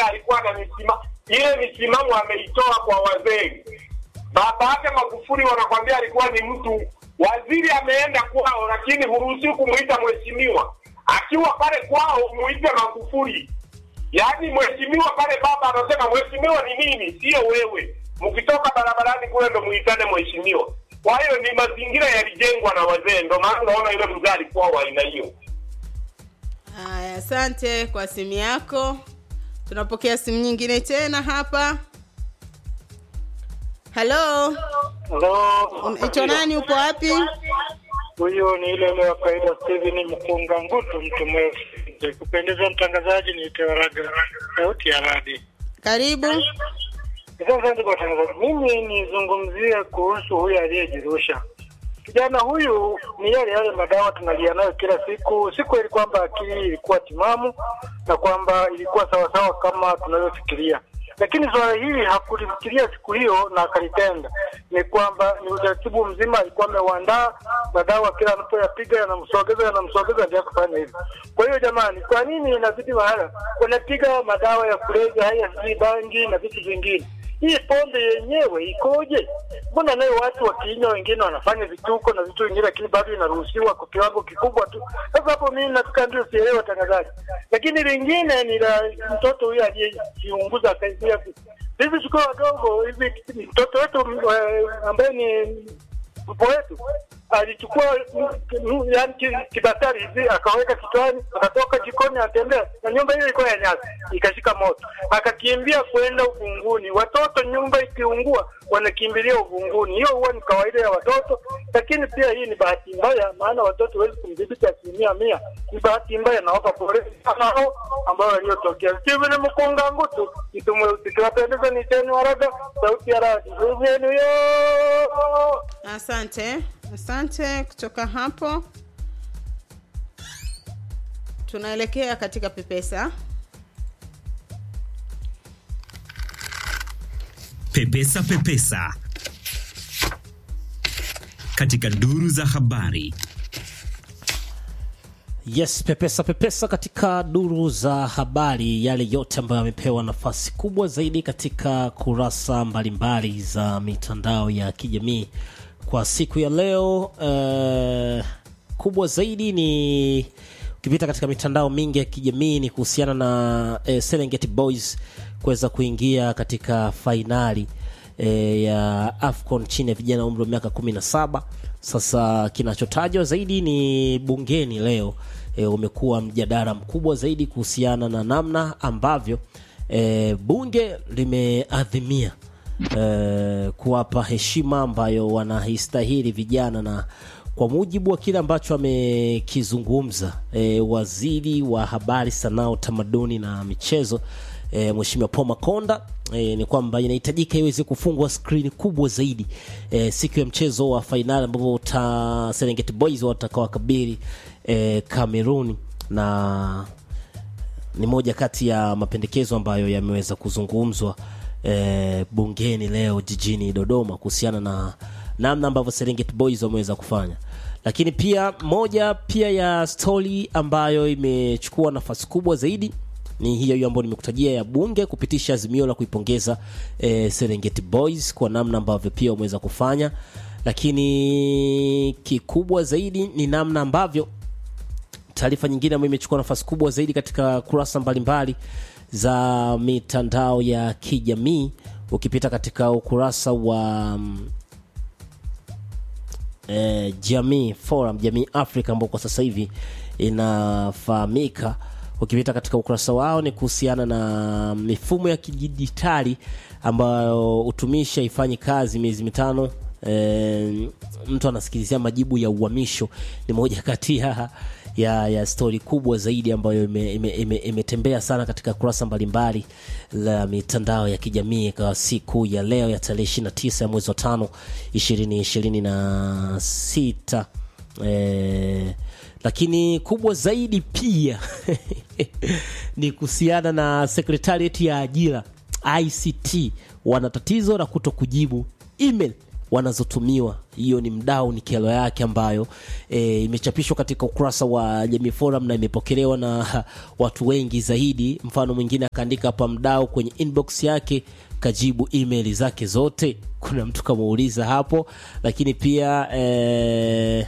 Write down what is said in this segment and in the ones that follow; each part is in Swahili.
alikuwa na misima ile misimamo ameitoa kwa wazee. Baba yake Magufuli wanakwambia alikuwa ni mtu waziri, ameenda kwao, lakini huruhusiwi kumuita mheshimiwa. Akiwa pale kwao muite Magufuli. Yaani mheshimiwa pale, baba anasema mheshimiwa ni nini, sio wewe. Mkitoka barabarani kule ndo muitane mheshimiwa. Kwa hiyo ni mazingira yalijengwa na wazee, ndo maana unaona yule mzee alikuwa wa aina hiyo. Haya, asante kwa simu yako. Tunapokea simu nyingine tena hapa. Halo, Halo. unaitwa nani? Upo wapi? Huyo ni ile ile wa kawaida Steven Mkunga Ngutu, mtu mrefu. Kupendeza mtangazaji ni Tewaraga, sauti ya radi. Karibu. Sasa ndugu watangazaji, mimi nizungumzie kuhusu huyu aliyejirusha. Kijana huyu ni yale yale madawa tunalia nayo kila siku. Si kweli kwamba akili ilikuwa timamu na kwamba ilikuwa sawasawa kama tunavyofikiria, lakini swala hili hakulifikiria siku hiyo na akalitenda. Ni kwamba ni utaratibu mzima alikuwa ameuandaa, madawa kila anapoyapiga yanamsogeza, yanamsogeza, ndio kufanya hivyo. Kwa hiyo jamani, kwa nini inazidi mahala wanapiga madawa ya kulevya haya, sijui bangi na vitu vingine hii pombe yenyewe ikoje? Mbona nayo watu wakiinywa, wengine wanafanya vituko na vitu vingine, lakini bado inaruhusiwa kwa kiwango kikubwa tu. Sasa hapo mimi nataka ndio sielewe watangazaji. Lakini lingine ni la mtoto huyu aliyejiunguza akaingia. Sisi tukiwa wadogo hivi, mtoto wetu eh, ambaye ni mpo wetu alichukua yani kibatari hivi akaweka kichwani, akatoka jikoni, atembea na nyumba hiyo ilikuwa ya nyasi, ikashika moto, akakimbia kwenda uvunguni. Watoto nyumba ikiungua, wanakimbilia uvunguni. Hiyo huwa ni kawaida ya watoto, lakini pia hii ni bahati mbaya, maana watoto huwezi kumdhibiti asilimia mia. Ni bahati mbaya, nawapa pole sana hao ambao waliotokea. Steven Mkunga Ngutu, mtu mweusi, kiwapendeza ni teni waraga, sauti ya radi yenu yo Asante, asante. Kutoka hapo tunaelekea katika Pepesa. Pepesa Pepesa katika duru za habari. Yes, pepesa pepesa katika duru za habari, yale yote ambayo yamepewa nafasi kubwa zaidi katika kurasa mbalimbali za mitandao ya kijamii kwa siku ya leo. Uh, kubwa zaidi ni ukipita katika mitandao mingi ya kijamii ni kuhusiana na eh, Serengeti Boys kuweza kuingia katika fainali e, ya AFCON chini ya vijana umri wa miaka 17. Sasa kinachotajwa zaidi ni bungeni leo e, umekuwa mjadala mkubwa zaidi kuhusiana na namna ambavyo e, bunge limeadhimia e, kuwapa heshima ambayo wanahistahili vijana na kwa mujibu wa kile ambacho amekizungumza e, waziri wa habari, sanaa, utamaduni na michezo e, Mheshimiwa Paul Makonda e, ni kwamba inahitajika iweze kufungwa skrini kubwa zaidi e, siku ya mchezo wa fainali ambapo ta Serengeti Boys watakaowakabili e, Cameroon na ni moja kati ya mapendekezo ambayo yameweza kuzungumzwa e, bungeni leo jijini Dodoma kuhusiana na namna ambavyo Serengeti Boys wameweza kufanya, lakini pia moja pia ya stori ambayo imechukua nafasi kubwa zaidi ni hiyo hiyo ambayo nimekutajia ya bunge kupitisha azimio la kuipongeza e, Serengeti Boys kwa namna ambavyo pia wameweza kufanya, lakini kikubwa zaidi ni namna ambavyo taarifa nyingine ambayo imechukua nafasi kubwa zaidi katika kurasa mbalimbali za mitandao ya kijamii ukipita katika ukurasa wa mm, eh, jamii forum jamii africa ambao kwa sasa hivi inafahamika ukipita katika ukurasa wao ni kuhusiana na mifumo ya kidijitali ambayo utumishi haifanyi kazi miezi mitano e, mtu anasikilizia majibu ya uhamisho ni moja kati ya ya, ya stori kubwa zaidi ambayo imetembea ime, ime, imetembea sana katika kurasa mbalimbali la mitandao ya kijamii kwa siku ya leo ya tarehe 29 ya mwezi wa tano ishirini ishirini na sita eh, lakini kubwa zaidi pia ni kuhusiana na sekretariat ya ajira ICT wana tatizo la kuto kujibu email wanazotumiwa hiyo ni mdau ni kero yake ambayo e, imechapishwa katika ukurasa wa jamii forum na imepokelewa na watu wengi zaidi mfano mwingine akaandika hapa mdau kwenye inbox yake kajibu email zake zote kuna mtu kamuuliza hapo lakini pia e,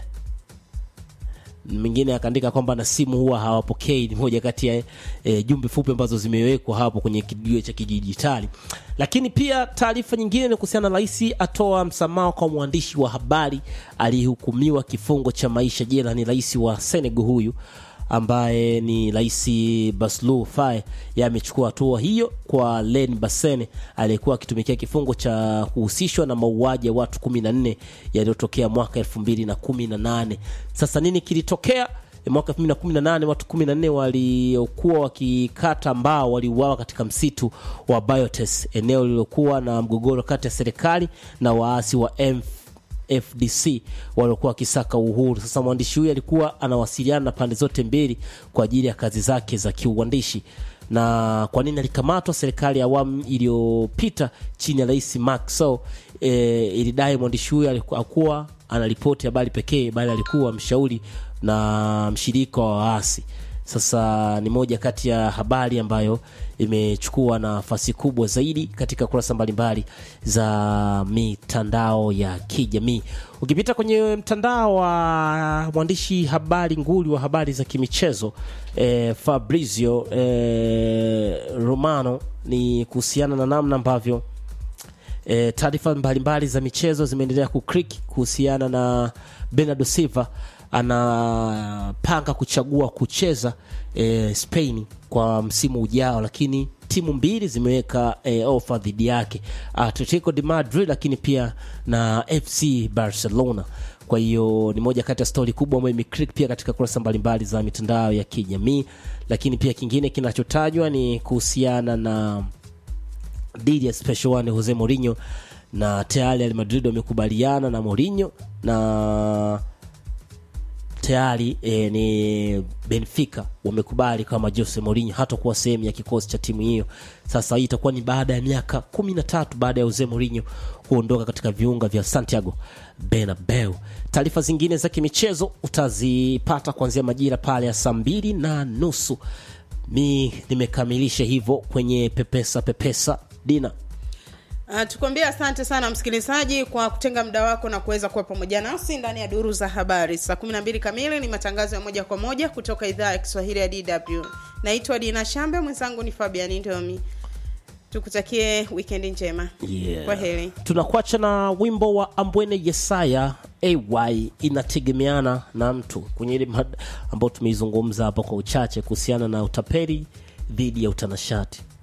mwingine akaandika kwamba na simu huwa hawapokei ni moja kati ya e, jumbe fupi ambazo zimewekwa hapo kwenye kijiwe cha kidijitali lakini pia taarifa nyingine ni kuhusiana na rais atoa msamaha kwa mwandishi wa habari aliyehukumiwa kifungo cha maisha jela ni rais wa senegal huyu ambaye ni rais Bassirou Faye amechukua hatua hiyo kwa Len Bassene aliyekuwa akitumikia kifungo cha kuhusishwa na mauaji ya watu 14 yaliyotokea mwaka 2018. Sasa nini kilitokea? Mwaka 2018 watu 14 waliokuwa wakikata mbao waliuawa katika msitu wa Biotes, eneo lililokuwa na mgogoro kati ya serikali na waasi wa M FDC waliokuwa wakisaka uhuru. Sasa mwandishi huyu alikuwa anawasiliana na pande zote mbili kwa ajili ya kazi zake za kiuandishi. Na kwa nini alikamatwa? Serikali ya awamu iliyopita chini ya Rais Macky Sall e, ilidai mwandishi huyu alikuwa anaripoti habari pekee, bali alikuwa mshauri na mshirika wa waasi. Sasa ni moja kati ya habari ambayo imechukua nafasi kubwa zaidi katika kurasa mbalimbali za mitandao ya kijamii. Ukipita kwenye mtandao wa mwandishi habari nguli wa habari za kimichezo eh, Fabrizio eh, Romano ni kuhusiana na namna ambavyo e, taarifa mbalimbali za michezo zimeendelea kukrik kuhusiana na Bernardo Silva anapanga kuchagua kucheza e, Spain kwa msimu ujao, lakini timu mbili zimeweka e, ofa dhidi yake, Atletico de Madrid lakini pia na FC Barcelona. Kwa hiyo ni moja kati ya stori kubwa ambayo imeclick pia katika kurasa mbalimbali za mitandao ya kijamii, lakini pia kingine kinachotajwa ni kuhusiana na dili ya special one Jose Mourinho na tayari Real Madrid wamekubaliana na Mourinho na tayari e, ni Benfica wamekubali kama Jose Mourinho hatakuwa sehemu ya kikosi cha timu hiyo. Sasa hii itakuwa ni baada ya miaka kumi na tatu baada ya Jose Mourinho kuondoka katika viunga vya Santiago Bernabeu. Taarifa zingine za kimichezo utazipata kuanzia majira pale ya saa mbili na nusu. Mi nimekamilisha hivyo kwenye pepesa pepesa dina Uh, tukwambie asante sana msikilizaji kwa kutenga muda wako na kuweza kuwa pamoja nasi ndani ya duru za habari. Saa 12 kamili ni matangazo ya moja kwa moja kutoka idhaa ya Kiswahili ya DW. Naitwa Dina Shambe, mwenzangu ni Fabian Ndomi. Tukutakie wikendi njema. Yeah. Kwa heri. tunakuacha na wimbo wa ambwene yesaya ay inategemeana na mtu kwenye ile mada ambayo tumeizungumza hapa kwa uchache kuhusiana na utapeli dhidi ya utanashati